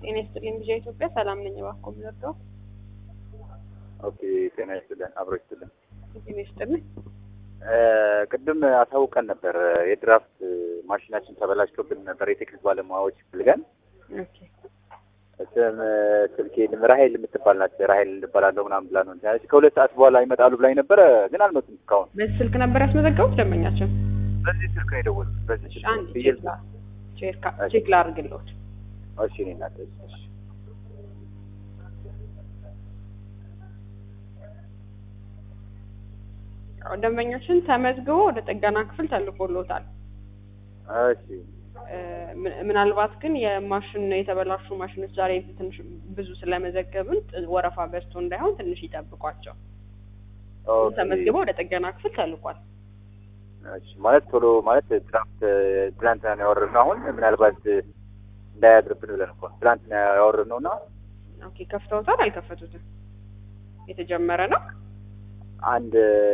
ጤና ይስጥልኝ ልጅ ኢትዮጵያ ሰላም ነኝ። እባክዎ የምንወደው ኦኬ ጤና ይስጥልን አብሮ ይስጥልን። ጤና ይስጥልኝ። ቅድም አሳውቀን ነበር የድራፍት ማሽናችን ተበላሽቶብን ነበር። የቴክኒክ ባለሙያዎች ፈልገን ኦኬ ስም ስልኬን ራሄል የምትባል ናት። ራሄል እንባላለሁ ምናምን ብላ ነው እንትን ያለች። ከሁለት ሰዓት በኋላ ይመጣሉ ብላኝ ነበረ፣ ግን አልመጡም እስካሁን። በዚህ ስልክ ነበር ያስመዘገቡት ደንበኛችን? በዚህ ስልክ ነው የደወሉት። በዚህ ስልክ አንድ ብዬ ቼክ ላ- ቼክ ካ- ቼክ ላድርግልዎት። እሺ እኔ እናት እሺ ያው ደንበኞችን ተመዝግቦ ወደ ጥገና ክፍል ተልኮሎታል። እሺ እ፣ ምን- ምናልባት ግን የማሽን የተበላሹ ማሽኖች ዛሬ ትንሽ ብዙ ስለመዘገብን ጥ- ወረፋ በዝቶ እንዳይሆን ትንሽ ይጠብቋቸው። ኦኬ። ተመዝግቦ ወደ ጥገና ክፍል ተልኳል። እሺ ማለት ቶሎ ማለት ትናንት ትናንትና ነው ያወረድነው። አሁን ምናልባት እንዳያድርብን ብለን እኮ ነው። ትናንትና ያወረድነው እና ኦኬ ከፍተውታል? አልከፈቱትም? የተጀመረ ነው። አንድ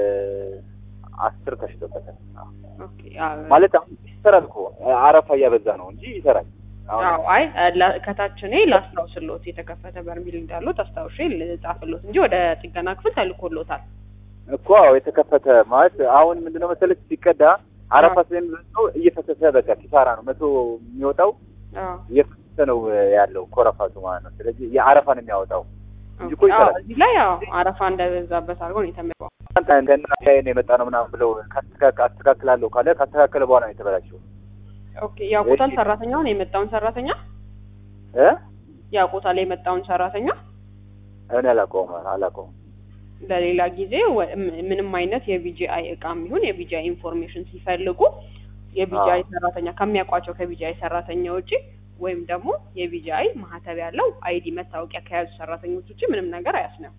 አስር ተሽቶበታል። አዎ። ኦኬ ያ- ማለት አሁን ይሰራል እኮ አረፋ እያበዛ ነው እንጂ ይሰራል። አሁን አዎ አይ ላ- ከታች እኔ ላስታውስሎት የተከፈተ በርሚል እንዳሉት አስታውሼ ልጻፍሎት እንጂ ወደ ጥገና ክፍል ተልኮሎታል። እኮ አዎ የተከፈተ ማለት አሁን ምንድነው መሰለች ሲቀዳ አረፋ ስለሚበዛው እየፈሰሰ በቃ ኪሳራ ነው። መቶ የሚወጣው አዎ እየፈሰሰ ነው ያለው ኮረፋቱ ማለት ነው። ስለዚህ የአረፋ ነው የሚያወጣው እንጂ እኮ ኦኬ፣ አዎ፣ ይሰራል። እዚህ ላይ ያው አረፋ እንዳይበዛበት አድርገው ነው የተመ እንትና ላይ ነው የመጣ ነው ምናምን ብለው ካስተካከ- አስተካክላለሁ ካለ ካስተካከለ በኋላ ነው የተበላሸው ኦኬ ያውቁታል። እሺ። ሰራተኛውን የመጣውን ሰራተኛ እ ያውቁታል። የመጣውን ሰራተኛ እኔ አላውቀውም አላውቀውም። ለሌላ ጊዜ ወ- ም- ምንም አይነት የቢጂአይ እቃም ይሁን የቢጂአይ ኢንፎርሜሽን ሲፈልጉ የቢጂአይ ሰራተኛ ከሚያውቋቸው ከቢጂአይ ሰራተኛ ውጪ ወይም ደግሞ የቢጂአይ ማህተብ ያለው አይዲ መታወቂያ ከያዙ ሰራተኞች ውጪ ምንም ነገር አያስነኩ።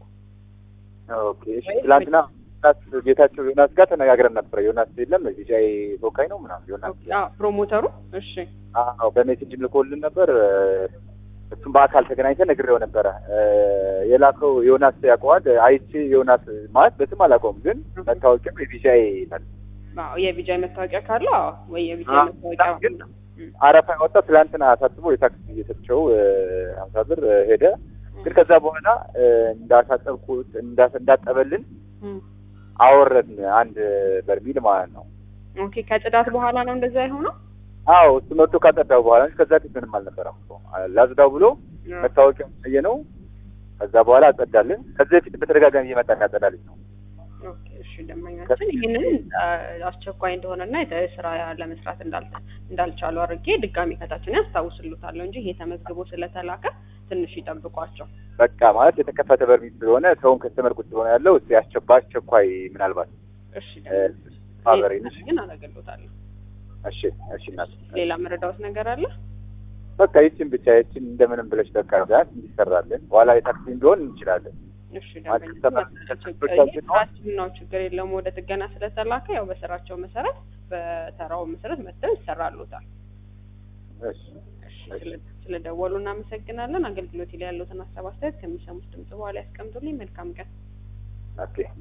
ኦኬ እሺ። ትላንትና ዮናስ ጌታቸው ዮናስ ጋር ተነጋግረን ነበር። ዮናስ የለም ቢጫይ ተወካይ ነው ምናምን ዮናስ ኦኬ፣ አዎ፣ ፕሮሞተሩ እሺ፣ አዎ በሜሴጅ ልኮልን ነበር። እሱም በአካል ተገናኝተን ነግሬው ነበረ። የላከው ዮናስ ያውቀዋል። አይቼ ዮናስ ማለት በስም አላውቀውም፣ ግን መታወቂያው የቢሻይ ይላል። አዎ፣ የቢጂአይ መታወቂያ ካለው አዎ፣ ወይ የቢጂአይ አዎ፣ መታወቂያ ግን እም፣ አረፋ ያወጣ ትላንትና አሳስቦ የታክሲ እየሰጥቸው ሀምሳ ብር ሄደ። ግን ከዛ በኋላ እንዳሳጠብኩት እንዳ- እንዳጠበልን እም። አወረድን አንድ በርሚል ማለት ነው። ኦኬ፣ ከጽዳት በኋላ ነው እንደዛ የሆነው። አዎ እሱ መጥቶ ካጸዳው በኋላ እንጂ ከዛ ፊት ምንም አልነበረም እኮ ላጽዳው ብሎ መታወቂያ አየ ነው። ከዛ በኋላ አጸዳልን። ከዚህ በፊት በተደጋጋሚ እየመጣ እንዳጸዳልኝ ነው። ኦኬ፣ እሺ ደንበኛችን ይህንን አ፣ አስቸኳይ እንደሆነና የተ- ስራ ለመስራት እንዳልተ እንዳልቻሉ አድርጌ ድጋሚ ከታችን ያስታውስሉታለሁ እንጂ ይሄ ተመዝግቦ ስለተላከ ትንሽ ይጠብቋቸው። በቃ ማለት የተከፈተ በርሚል ስለሆነ ሰውን ከስተመር ቁጭ ብሎ ነው ያለው። እስኪ አስቸኳ አስቸኳይ ምናልባት እሺ እ፣ ደንበኛችን ማህበሬ ይሄን ነሽ። ግን አደርግልዎታለሁ። እሺ እሺ እናት ሌላ መረዳዎት ነገር አለ? በቃ ይችን ብቻ ይችን እንደምንም ብለሽ በቃ ቢያንስ እንዲሰራለን በኋላ የታክሲ እንዲሆን እንችላለን። እሺ ማለት ደንበኛችን ከስተመር ከስተመሮቻችን ነው። ስራችን ነው ችግር የለውም። ወደ ጥገና ስለተላከ ያው በስራቸው መሰረት በተራው መሰረት መጥተው ይሰራሉታል። እሺ እሺ ስለ- ስለደወሉ እናመሰግናለን። አገልግሎት ላይ ያሉትን ሀሳብ አስተያየት ከሚሰሙት ድምጽ በኋላ ያስቀምጡልኝ። መልካም ቀን። ኦኬ